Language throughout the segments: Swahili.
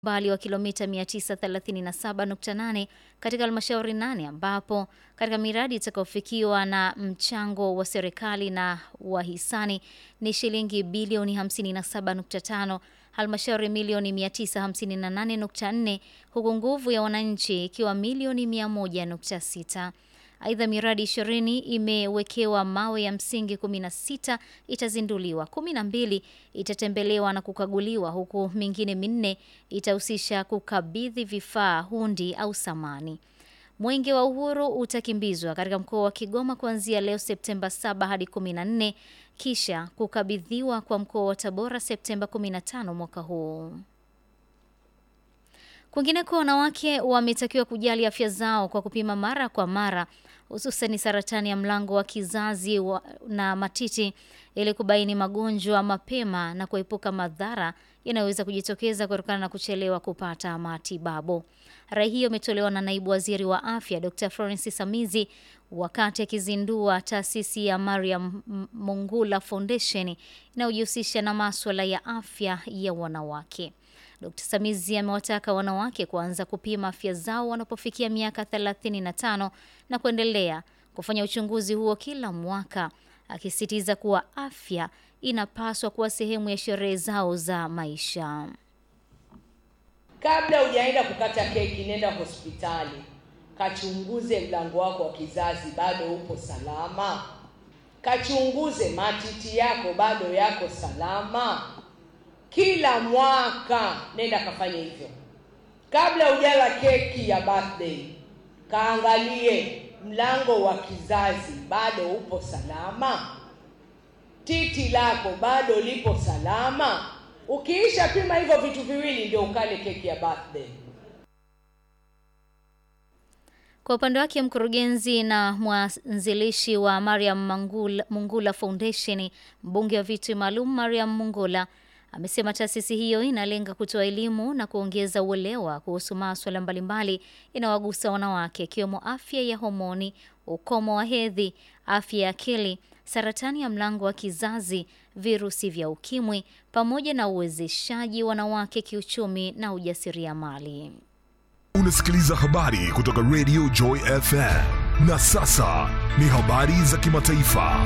umbali wa kilomita 937.8 katika halmashauri nane ambapo katika miradi itakayofikiwa na mchango wa serikali na wahisani ni shilingi bilioni 57.5, halmashauri milioni 958.4 huku nguvu ya wananchi ikiwa milioni 100.6. Aidha, miradi ishirini imewekewa mawe ya msingi 16 itazinduliwa, 12 itatembelewa na kukaguliwa, huku mingine minne itahusisha kukabidhi vifaa, hundi au samani. Mwenge wa Uhuru utakimbizwa katika mkoa wa Kigoma kuanzia leo Septemba 7 hadi 14 kisha kukabidhiwa kwa mkoa wa Tabora Septemba 15 mwaka huu. Kwingineko, wanawake wametakiwa kujali afya zao kwa kupima mara kwa mara, hususani saratani ya mlango wa kizazi wa, na matiti ili kubaini magonjwa mapema na kuepuka madhara yanayoweza kujitokeza kutokana na kuchelewa kupata matibabu. Rai hiyo imetolewa na naibu waziri wa afya Dr. Florence Samizi wakati akizindua taasisi ya Mariam Mungula Foundation inayojihusisha na maswala ya afya ya wanawake. Dr. Samizi amewataka wanawake kuanza kupima afya zao wanapofikia miaka 35 na kuendelea kufanya uchunguzi huo kila mwaka, akisisitiza kuwa afya inapaswa kuwa sehemu ya sherehe zao za maisha. Kabla hujaenda kukata keki, nenda hospitali kachunguze mlango wako wa kizazi, bado upo salama. Kachunguze matiti yako, bado yako salama. Kila mwaka nenda kafanye hivyo. Kabla hujala keki ya birthday, kaangalie mlango wa kizazi, bado upo salama. Titi lako bado lipo salama. Ukiisha pima hivyo vitu viwili, ndio ukale keki ya birthday. Kwa upande wake mkurugenzi na mwanzilishi wa Mariam Mungula, Mungula Foundation, mbunge wa viti maalum Mariam Mungula amesema taasisi hiyo inalenga kutoa elimu na kuongeza uelewa kuhusu maswala mbalimbali inayowagusa wanawake ikiwemo afya ya homoni, ukomo wa hedhi, afya ya akili, saratani ya mlango wa kizazi, virusi vya ukimwi pamoja na uwezeshaji wanawake kiuchumi na ujasiriamali. Unasikiliza habari kutoka Radio Joy FM. Na sasa ni habari za kimataifa.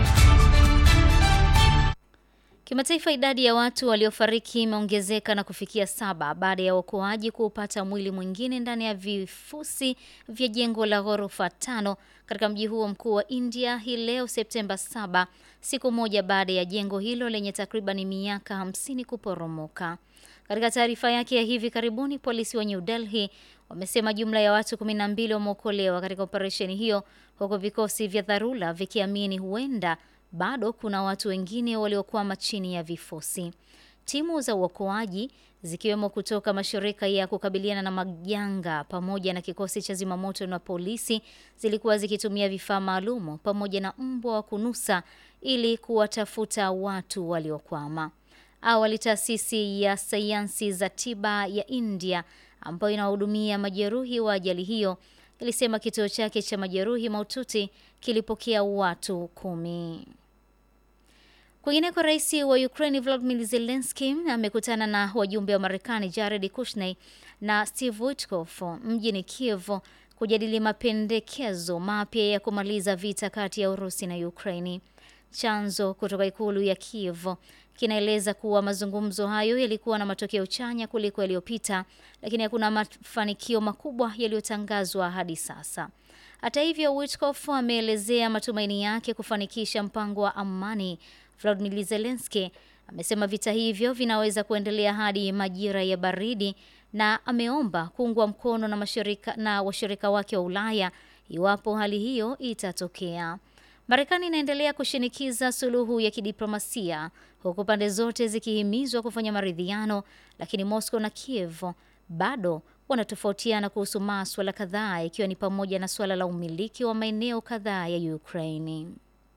Kimataifa, idadi ya watu waliofariki imeongezeka na kufikia saba baada ya waokoaji kuupata mwili mwingine ndani ya vifusi vya jengo la ghorofa tano katika mji huo mkuu wa India hii leo Septemba 7, siku moja baada ya jengo hilo lenye takriban miaka hamsini kuporomoka. Katika taarifa yake ya hivi karibuni, polisi wa New Delhi wamesema jumla ya watu 12 wameokolewa katika operesheni hiyo, huku vikosi vya dharura vikiamini huenda bado kuna watu wengine waliokwama chini ya vifusi. Timu za uokoaji zikiwemo kutoka mashirika ya kukabiliana na majanga pamoja na kikosi cha zimamoto na polisi zilikuwa zikitumia vifaa maalumu pamoja na mbwa wa kunusa ili kuwatafuta watu waliokwama. Awali, taasisi ya sayansi za tiba ya India ambayo inahudumia majeruhi wa ajali hiyo ilisema kituo chake cha majeruhi mahututi kilipokea watu kumi. Kwingineko, rais wa Ukraine Volodymyr Zelensky amekutana na wajumbe wa Marekani Jared Kushner na Steve Witkoff mjini Kiev kujadili mapendekezo mapya ya kumaliza vita kati ya Urusi na Ukraini. Chanzo kutoka ikulu ya Kiev kinaeleza kuwa mazungumzo hayo yalikuwa na matokeo chanya kuliko yaliyopita, lakini hakuna mafanikio makubwa yaliyotangazwa hadi sasa. Hata hivyo, Witkoff ameelezea matumaini yake kufanikisha mpango wa amani. Volodymyr Zelensky amesema vita hivyo vinaweza kuendelea hadi majira ya baridi na ameomba kuungwa mkono na mashirika na washirika wake wa Ulaya iwapo hali hiyo itatokea. Marekani inaendelea kushinikiza suluhu ya kidiplomasia huku pande zote zikihimizwa kufanya maridhiano, lakini Moscow na Kiev bado wanatofautiana kuhusu maswala kadhaa ikiwa ni pamoja na suala la umiliki wa maeneo kadhaa ya Ukraini.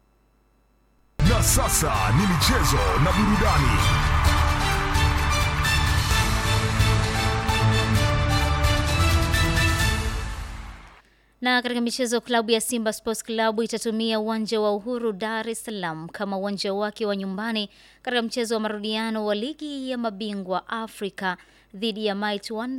Na sasa ni michezo na burudani. Na katika michezo, klabu ya Simba Sports Club itatumia uwanja wa Uhuru Dar es Salaam kama uwanja wake wa nyumbani katika mchezo wa marudiano wa ligi ya mabingwa Afrika dhidi ya Might Wonder